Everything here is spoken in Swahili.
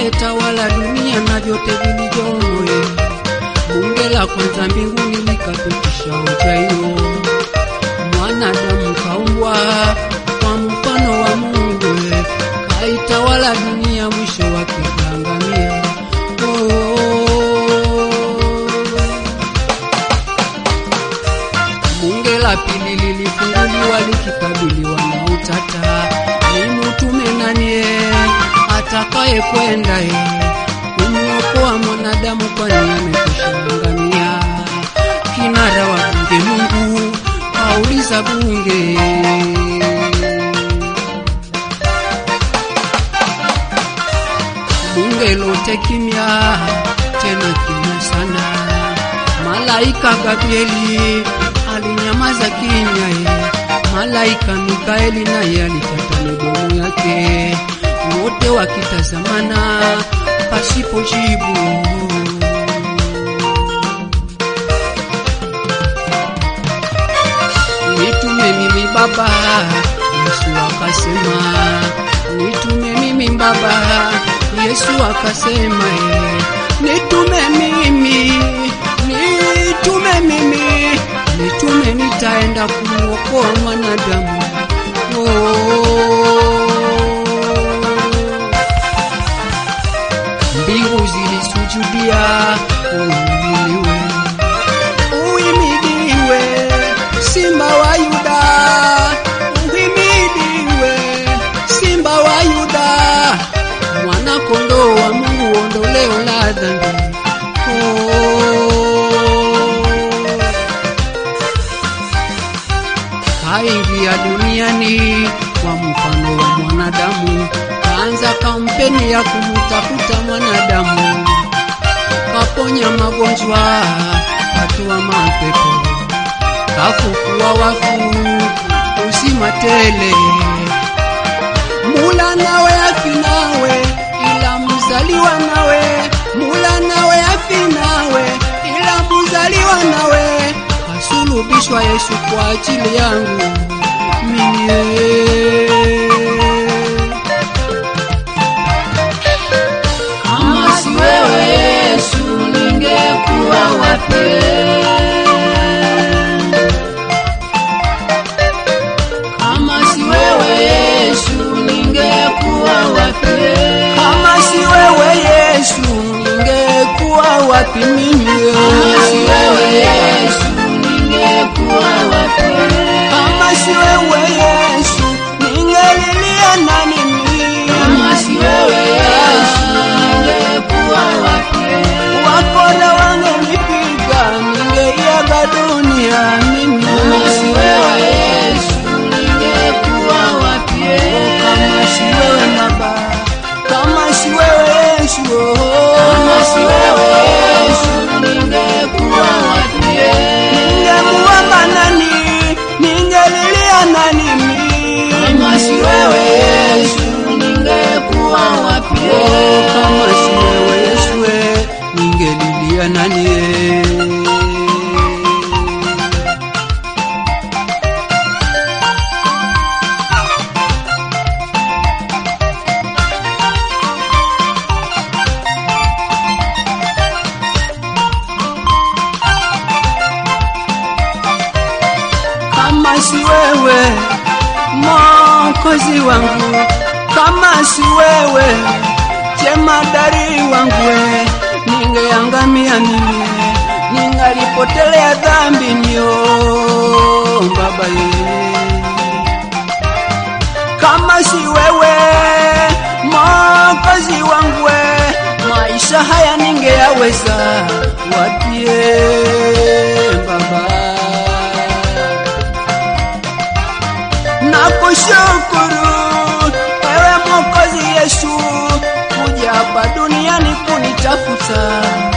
aliyetawala dunia na vyote vilivyomo. eh. Bunge la kwanza mbinguni likapitisha hoja hiyo, mwanadamu kaumbwa kwa mfano wa Mungu, eh. kaitawala dunia, mwisho wake kaangamia. Oh. Bunge la pili lilifunguliwa likikabiliwa na utata, ni mtume nani atakaye kwenda eh, kumwokoa mwanadamu, kwani amekwisha angamia. Kinara wa bunge Mungu auliza bunge bunge lote kimya, tena kimya sana. Malaika Gabrieli alinyamaza kimya, ye. malaika Mikaeli naye alikata midomo yake, wote wakitazamana pasipo jibu. Nitume mimi Baba, Yesu akasema, nitume mimi Baba, Yesu akasema, eh, nitume mimi, nitume mimi, nitume nitaenda kumwokoa mwanadamu. Oh. Mbingu zilisujudia uinuliwe Uhimidiwe Simba wa Yuda, uhimidiwe Simba wa Yuda, mwana kondoo wa Mungu, ondoleo la dhambi. Oh. Kaingia duniani kwa mfano wa mwanadamu, kaanza kampeni ya kumtafuta mwanadamu kaponya magonjwa, katoa mapepo, kafufua wafu, uzima tele. Mula nawe afi nawe, ila mzaliwa nawe, mula nawe afi nawe, ila mzaliwa nawe, kasulubishwa Yesu kwa ajili yangu mimi. Kama si wewe Yesu, ningekuwa wapi? Kama si wewe Yesu, ningekuwa wapi? Kama si wewe Yesu, ningekuwa wapi mimi? Kama si wewe Yesu, ningekuwa wapi? Kama si wewe Yesu, ningelilia nani mimi? Kama si wewe Yesu, ningekuwa wapi? Wakora wangenipiga, ningeiaga dunia mimi. Kama si wewe Yesu, ningekuwa wapi? Kama si wewe Baba, kama si wewe Yesu, oh. Kama si wewe Yesu, ningekuwa wapi? ningemuomba nani? Ningelilia nani mimi? Kama si wewe Yesu, ningekuwa wapi? Oh, kama si wewe Yesu, eh, ningelilia nani? eh? Kama si wewe Mwokozi wangu, kama si wewe jemadari wangu, we, ningeangamia mimi, ningalipotelea dhambi nio Baba ye. Kama si wewe Mwokozi wangu, we, maisha haya ningeyaweza wapie Baba Nakushukuru ewe Mwokozi Yesu, kuja hapa duniani kunitafuta